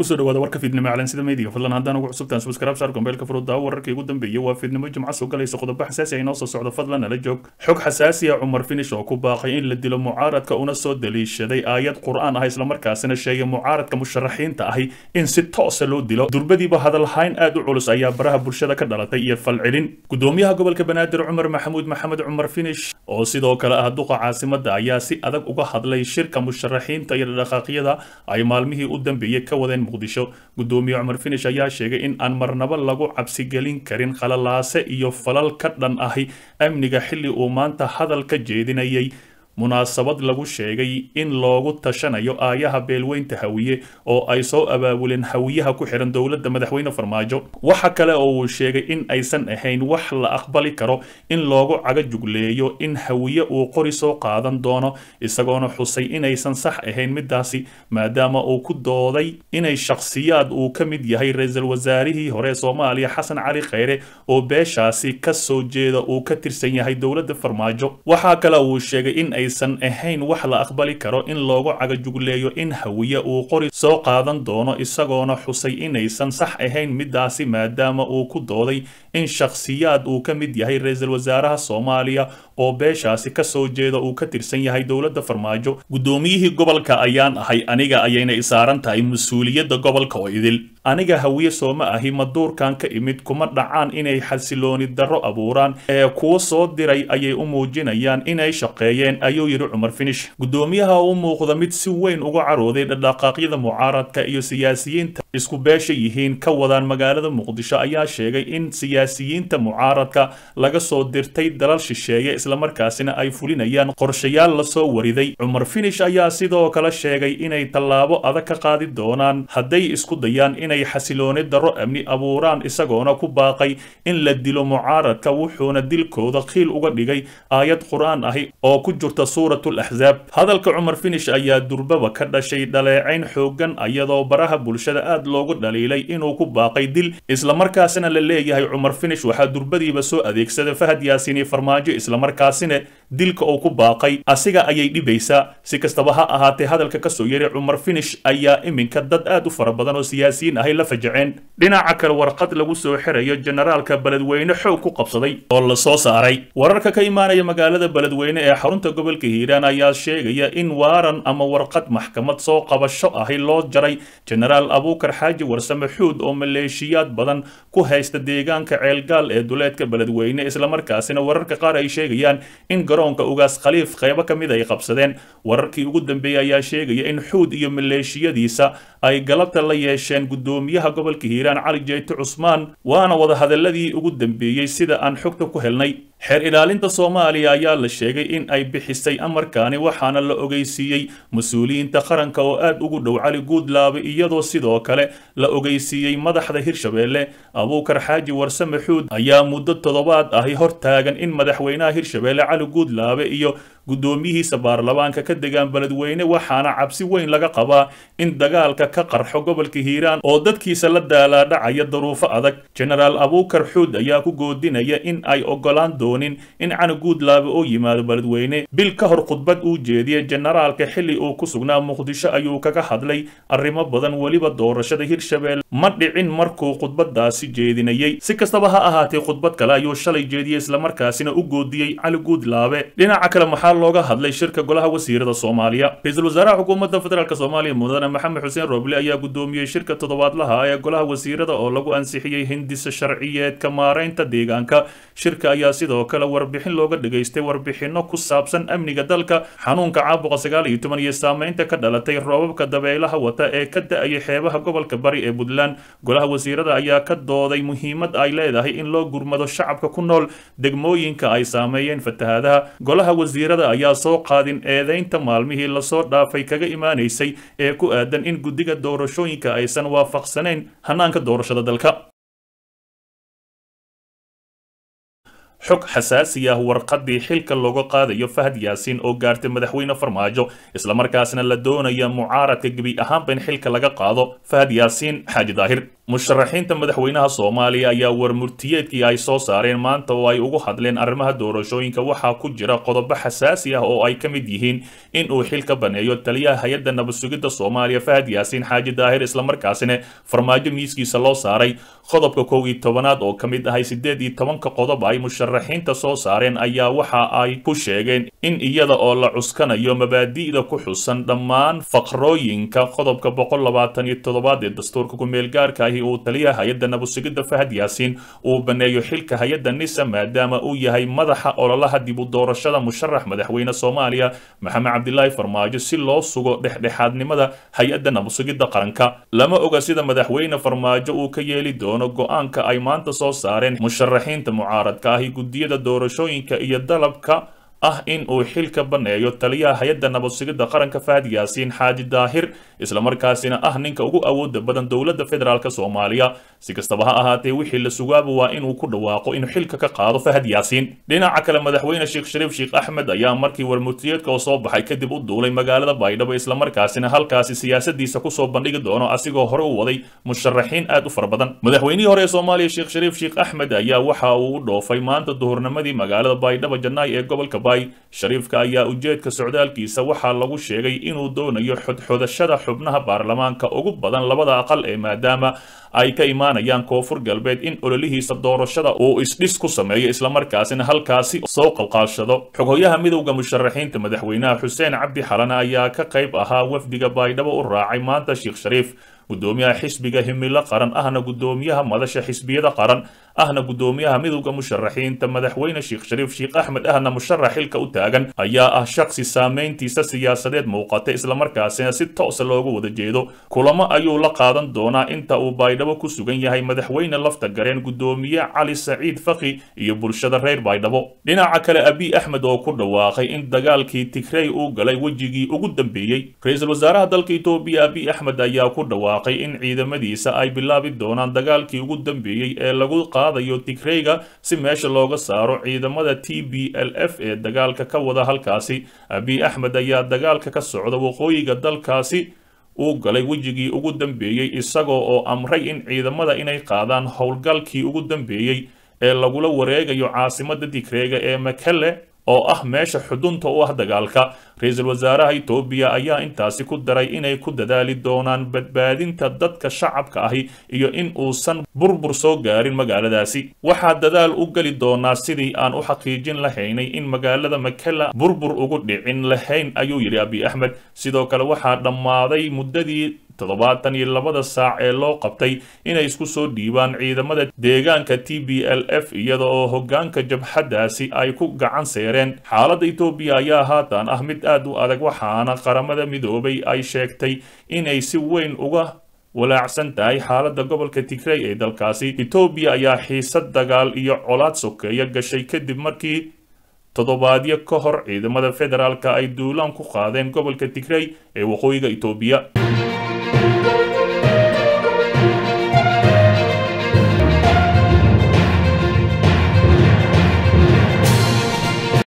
kusoo dhawaada warka fiidnimo calansida meediga fadlan haddaan ugu cusubtaan subscribe saar gombeelka furudda wararkii ugu dambeeyay waa fiidnimo jimco soo galaysa qodobo xasaasi ah inoo soo socdo fadlan nala joog xog xasaasi ah cumar finish oo ku baaqay in la dilo mucaaradka una soo daliishaday aayad qur-aan ah islamarkaasina sheegay mucaaradka musharaxiinta ahi in si toosa loo dilo durbadiiba hadalhayn aad u culus ayaa baraha bulshada ka dhalatay iyo falcelin gudoomiyaha gobolka banaadir cumar maxamuud maxamed cumar finish oo sidoo kale ah duqa caasimada ayaa si adag uga hadlay shirka musharaxiinta iyo dhaqaaqyada ay maalmihii u dambeeyey ka wadeen muqdisho gudoomiye cumar finish ayaa sheegay in aan marnabo lagu cabsigelin karin khalalaase iyo falal ka dhan ahi amniga xilli uu maanta hadal ka jeedinayay munaasabad lagu sheegay in loogu tashanayo aayaha beelweynta hawiye oo ay soo abaabuleen hawiyaha ku xihan dowladda madaxweyne farmaajo waxa kale oo uu sheegay in aysan ahayn wax la aqbali karo in loogu caga jugleeyo in hawiye uu qori soo qaadan doono isagoona xusay inaysan sax ahayn midaasi maadaama uu ku dooday inay shakhsiyaad uu ka mid yahay ra-iisul wasaarihii hore soomaaliya xasan cali kheyre oo beeshaasi ka soo jeeda uu ka tirsan yahay dowladda farmaajo waxaa kale uu sheegay in aysan ahayn wax la aqbali karo in loogu cagajugleeyo in hawiye uu qori soo qaadan doono isagoona xusay inaysan sax ahayn midaasi maadaama uu ku dooday in shakhsiyaad uu ka mid yahay ra-iisul wasaaraha soomaaliya oo beeshaasi ka soo jeeda uu ka tirsan yahay dowladda farmaajo guddoomiyihii gobolka ayaan ahay aniga ayayna isaaran tahay mas-uuliyadda gobolka oo idil aniga hawiye sooma ahi maduurkan ka imid kuma dhacaan inay xasilooni darro abuuraan ee kuwa soo diray ayay u muujinayaan inay shaqeeyeen ayuu yidhi cumar finish guddoomiyaha u muuqda mid si weyn uga carooday dhaqdhaqaaqyada mucaaradka iyo siyaasiyiinta isku beesha yihiin ka wadaan magaalada muqdisho ayaa sheegay in siyaasiyiinta mucaaradka laga soo dirtay dalal shisheeye islamarkaasina ay fulinayaan qorshayaal lasoo wariday cumar finish ayaa sidoo kale sheegay inay tallaabo adag ka qaadi doonaan hadday isku dayaan inay xasilooni darro amni abuuraan isagoona ku baaqay in la dilo mucaaradka wuxuuna dilkooda khiil uga dhigay aayad qur-aan ahi oo ku jirta suuratul axsaab hadalka cumar finish ayaa durbaba ka dhashay dhaleecayn xoogan iyadoo baraha bulshada aad loogu dhaliilay inuu ku baaqay dil islamarkaasina la leeyahay cumar finish waxaa durbadiiba soo adeegsaday fahad yaasiini farmaajo islamarkaasina dilka uu ku baaqay asiga ayay dhibaysaa si kastaba ha ahaatee hadalka kasoo yaray cumar finish ayaa iminka dad aad u fara badan oo siyaasiyiin ahay la fajaceen dhinaca kale warqad lagu soo xirayo generaalka beledweyne xoog ku qabsaday oo la soo saaray wararka ka imaanaya magaalada beledweyne ee xarunta gobolka hiiraan ayaa sheegaya in waaran ama warqad maxkamad soo qabasho ahi loo jaray genaraal abuukar xaaji warsame xuud oo maleeshiyaad badan ku haysta deegaanka ceelgaal ee duleedka beledweyne islamarkaasina wararka qaar ay sheegayaan in garoonka ugaas khaliif qaybo ka mid ay qabsadeen wararkii ugu dambeeyey ayaa sheegaya in xuud iyo maleeshiyadiisa ay galabta la yeesheen gudoomiyaha gobolka hiiraan cali jeyte cusmaan waana wadahadaladii ugu dambeeyey sida aan xogta ku helnay xeer ilaalinta soomaaliya ayaa la sheegay in ay bixisay amarkaani waxaana la ogeysiiyey mas-uuliyiinta qaranka oo aad ugu dhow cali guudlaabe iyadoo sidoo kale la ogeysiiyey madaxda hirshabeelle abuukar xaaji warsame xuud ayaa muddo toddobaad ahi hor taagan in madaxweynaha hirshabeelle cali guudlaabe iyo guddoomiyihiisa baarlamaanka ka degaan beledweyne waxaana cabsi weyn laga qabaa in dagaalka ka qarxo gobolka hiiraan oo dadkiisa la daalaadhacaya daruufo adag genaraal abuukar xuud ayaa ku goodinaya in ay ogolaan doonin in cani guudlaabe oo yimaado beledweyne bil ka hor khudbad uu jeediyey generaalka xilli uu ku sugnaa muqdisho ayuu kaga hadlay arrimo badan weliba doorashada hirshabeelle ma dhicin markuu khudbadaasi jeedinayey si kastaba ha ahaatee khudbad kale ayuu shalay jeediyey islamarkaasina u goodiyey cali guudlaabe dhinaca kale maxaa looga hadlay shirka golaha wasiirada soomaaliya ra-iisul wasaaraha xukuumadda federaalk soomaaliya mudane maxamed xuseen roble ayaa gudoomiyey shirka toddobaadlaha ee golaha wasiirada oo lagu ansixiyey hindisa sharciyeedka maaraynta deegaanka shirka ayaa sidoo kale warbixin looga dhageystay warbixino ku saabsan amniga dalka xanuunka caabuqa sagaal iyo toban iyo saameynta ka dhalatay roobabka dabeelaha wata ee ka da-ayay xeebaha gobolka bari ee puntland golaha wasiirada ayaa ka dooday muhiimad ay leedahay in loo gurmado shacabka ku nool degmooyinka ay saameeyeen fatahaadaha golaha wasiirada ayaa soo qaadin eedeynta maalmihii lasoo dhaafay kaga imaanaysay ee ku aadan in guddiga doorashooyinka aysan waafaqsanayn hanaanka doorashada dalka xog xasaasi ah warqadii xilka looga qaadayo fahad yaasiin oo gaartay madaxweyne farmaajo islamarkaasna la doonaya mucaaradka gebi ahaanba in xilka laga qaado fahad yaasiin xaaji daahir musharaxiinta madaxweynaha soomaaliya ayaa warmurtiyeedkii ay soo saareen maanta oo ay ugu hadleen arrimaha doorashooyinka waxaa ku jira qodobo xasaasi ah oo ay ka mid yihiin in uu xil ka baneeyo taliyaha hay-adda nabad sugidda soomaaliya fahad yaasiin xaaji daahir islamarkaasina farmaajo miiskiisa loo saaray qodobka kow iyo tobanaad oo ka mid ahay siddeed iyo tobanka qodob ay musharaxiinta soo saareen ayaa waxa ay ku sheegeen in iyada oo la cuskanayo mabaadi'da ku xusan dhammaan faqrooyinka qodobka boqol labaatan iyo toddobaad ee dastuurka ku-meelgaarka ahi uu taliyaha hay-adda nabadsigidda fahad yaasiin uu baneeyo xilka hay-adda nisa maadaama uu yahay madaxa ololaha dib u doorashada musharax madaxweyne soomaaliya maxamed cabdilaahi farmaajo si loo sugo dhexdhexaadnimada hay-adda nabadsigidda qaranka lama oga sida madaxweyne farmaajo uu ka yeeli doono go-aanka ay maanta soo saareen musharaxiinta mucaaradka ahi guddiyada doorashooyinka iyo dalabka ah in uu xil ka baneeyo taliyaha hay-adda nabadsigidda qaranka fahad yaasiin xaaji daahir islamarkaasina ah ninka ugu awooda badan dowladda federaalk soomaaliya si kastaba ha ahaatee wixii la sugaaba waa inuu ku dhawaaqo inuu xilka ka qaado fahad yaasiin dhinaca kale madaxweyne sheekh shariif sheekh axmed ayaa markii warmurtiyeedka oo soo baxay kadib u duulay magaalada baydhabo islamarkaasina halkaasi siyaasadiisa kusoo bandhigi doono asigoo hore u waday musharaxiin aad u fara badan madaxweynihii hore ee soomaaliya sheekh shariif sheekh axmed ayaa waxa uu u dhoofay maanta duhurnimadii magaalada baydhabo jannaay ee gobolka shariifka ayaa ujeedka socdaalkiisa waxaa lagu sheegay inuu doonayo xodxodashada xubnaha baarlamaanka ugu badan labada aqal ee maadaama ay ka imaanayaan koonfur galbeed in ololihiisa doorashada uu isdhis ku sameeyo islamarkaasina halkaasi soo qalqaashado xoghoyaha midowda musharaxiinta madaxweynaha xuseen cabdi xalana ayaa ka qayb ahaa wafdiga baydhabo u raacay maanta sheekh shariif gudoomiyaha xisbiga himilo qaran ahna gudoomiyaha madasha xisbiyada qaran ahna gudoomiyaha midowda musharaxiinta madaxweyne sheekh shariif sheekh axmed ahna musharax xilka u taagan ayaa ah shaksi saameyntiisa siyaasadeed muuqata islamarkaasina si toosa looga wada jeedo kulamo ayuu la qaadan doonaa inta uu baydhabo ku sugan yahay madaxweyne lafta gareen gudoomiye cali saciid faki iyo bulshada reer baydhabo dhinaca kale abiy axmed oo ku dhawaaqay in dagaalkii tigrey uu galay wejigii ugu dambeeyey ra-iisul wasaaraha dalka etoobiya abiy axmed ayaa ku dhawaaqay in ciidamadiisa ay bilaabi doonaan dagaalkii ugu dambeeyey ee lagu qaadayo tigreyga si meesha looga saaro ciidamada t b l f ee dagaalka ka wada halkaasi abiy axmed ayaa dagaalka ka socda waqooyiga dalkaasi uu galay wejigii ugu dambeeyey isagoo oo amray in ciidamada inay qaadaan howlgalkii ugu dambeeyey ee lagula wareegayo caasimada tigreega ee makele oo ah meesha xudunta u ah dagaalka ra-iisul wasaaraha etoobiya ayaa intaasi ku daray inay ku dadaali doonaan badbaadinta dadka shacabka ahi iyo in uusan burbur soo gaarin magaaladaasi waxaa dadaal u geli doonaa sidii aan u xaqiijin lahaynay in magaalada makela burbur ugu dhicin lahayn ayuu yidhi abiy axmed sidoo kale waxaa dhammaaday muddadii toddobaatan iyo labada saac ee loo qabtay inay isku soo dhiibaan ciidamada deegaanka t b l f iyada oo hoggaanka jabhaddaasi ay ku gacan seereen xaaladda etoobiya ayaa haatan ah mid aad u adag waxaana qaramada midoobay ay sheegtay inay si weyn uga walaacsan tahay xaaladda gobolka tigrey ee dalkaasi etoobiya ayaa xiisad dagaal iyo colaad sokeeya gashay kadib markii toddobaadyo ka hor ciidamada federaalka ay duulaan ku qaadeen gobolka tigrey ee waqooyiga etoobiya